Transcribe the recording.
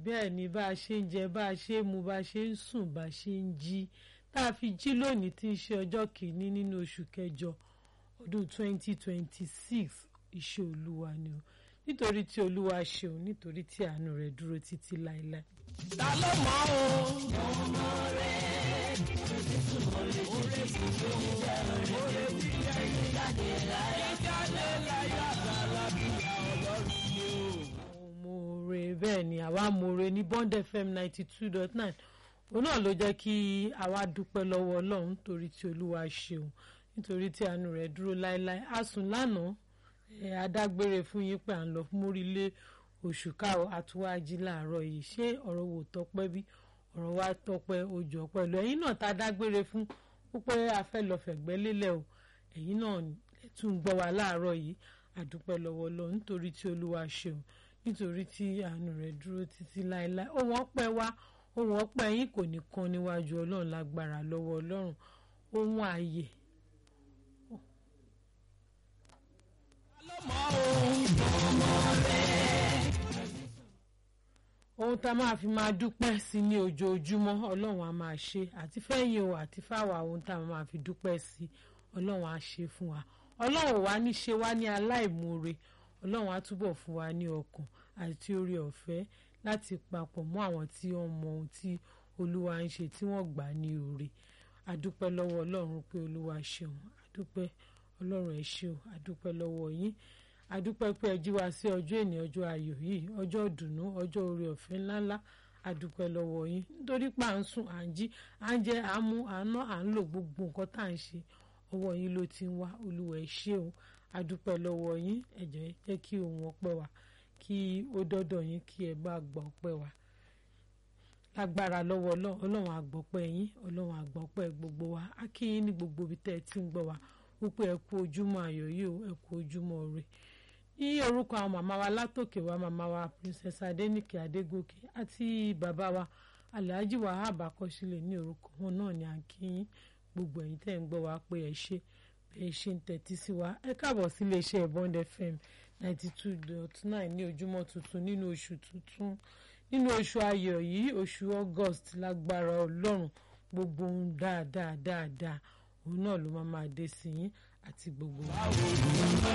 bẹ́ẹ̀ ni bá a ṣe ń jẹ bá a ṣe ń mu bá a ṣe ń sùn bá a ṣe ń jí tá a fi jí lónìí tí ń ṣe ọjọ́ kìíní nínú oṣù kẹjọ ọdún 2026 iṣẹ́ olúwa ni o nítorí tí olúwa ṣeun nítorí tí àánú rẹ̀ dúró títí láéláé. ta ló mọ̀ o. ọmọ rẹ̀ orí sì tó ń jẹ́ orí tí jẹ́ ìjáde láyé jáde láyé àgbàlá bíyà ọlọ́run ni o. moore bẹ́ẹ̀ ni àwa moore ní Bond FM ninety two dot nine òun náà ló jẹ́ kí àwa dúpẹ́ lọ́wọ́ ọlọ́run nítorí tí olúwa ṣeun nítorí tí àánú rẹ̀ dúró láéláé a sùn lánàá ẹ̀ adágbére fún yín pé à ń lọ mórílé oṣù káwọ́ àtúwájí láàárọ̀ yìí ṣé ọ̀rọ̀ wò tọ́pẹ́ bí ọ̀rọ̀ wa tọ́pẹ́ ojú ọ̀pẹ́ lọ ẹ̀yin náà tá a dágbére fún púpẹ́ afẹ́ lọ fẹ̀gbẹ́ lélẹ̀ o ẹ̀yin náà tún ń gbọ́ wa láàárọ̀ yìí àdúpẹ́ lọ́wọ́ lọ nítorí tí olúwa ṣeun nítorí tí àánú rẹ̀ dúró títí láéláé ohun ọpẹ́ wa ohun ọpẹ́ yín kò ní kan níwájú ọlọ́run lágbára lọ́wọ́ ọlọ́run ohun ààyè ta ló mọ̀ o. ọmọ rẹ̀. ohun tá a máa fi máa dúpẹ́ sí ní ojoojúmọ́ ọlọ́run á máa ṣe àti fẹ́yìn o àti fáwa ohun tá a máa fi dúpẹ́ sí ọlọ́run á ṣe fún wa ọlọ́run wá ní ṣe wá ní aláìmoore ọlọ́run á túbọ̀ fún wa ní ọkàn àti oore ọ̀fẹ́ láti papọ̀ mọ́ àwọn tí wọ́n mọ ohun tí olúwa ń ṣe tí wọ́n gbà ní oore àdúpẹ́ lọ́wọ́ ọlọ́run pé olúwa ṣeun àdúpẹ́ ọlọ́run ẹ ṣeun àdúpẹ́ lọ́wọ́ yín àdúpẹ́ pé ẹ jí wa sí ọjọ́ èní ọjọ́ ayọ̀ yìí ọjọ́ ìdùnnú ọjọ́ oore ọ̀fẹ́ ńláńlá àdúpẹ́ lọ́wọ́ yín nítorí pé à ń sùn à ń jí à ń jẹ à ń mu à ń ná à ń lò gbogbo nǹkan tá à ń ṣe ọwọ́ yín ló ti ń wá olúwa ẹ ṣeun àdúpẹ́ lọ́wọ́ yín ẹ jọ̀ọ́ jẹ́ kí ohun ọpẹ́ wa kí ó dọ́dọ̀ yín kí ẹ bá gbọ́ ọpẹ́ wa lágbára lọ́wọ́ ọlọ́run àgbọ̀pẹ́ yín ọlọ́run àgbọ̀pẹ́ gbogbo wa á kí yín ní gbogbo ibi tẹ́ ẹ ti ń gbọ́ wa wípé ẹ kú ojúmọ́ ayọ̀ yìí o ẹ kú ojúmọ́ ire ní orúkọ àwọn màmá wa látòkè wa màmá wa princess adéníkè adégòkè àti bàbá wa alhaji wahab akọsílẹ̀ ní orúkọ wọn náà ni à ń kí yín gbogbo ẹ̀yin tẹ́ ń gbọ́ wa pé ẹ ṣe ẹ ṣe ń tẹ́tí sí wa ẹ káàbọ̀ sí iléeṣẹ́ bond fm ninety two dot nine ní ojúmọ́ tuntun nínú oṣù tuntun nínú oṣù ayọ̀ yìí oṣù august lágbára ọlọ́run gbogbo ohun dáadáa dáadáa òun náà ló máa máa dé sí yín àti gbogbo wa.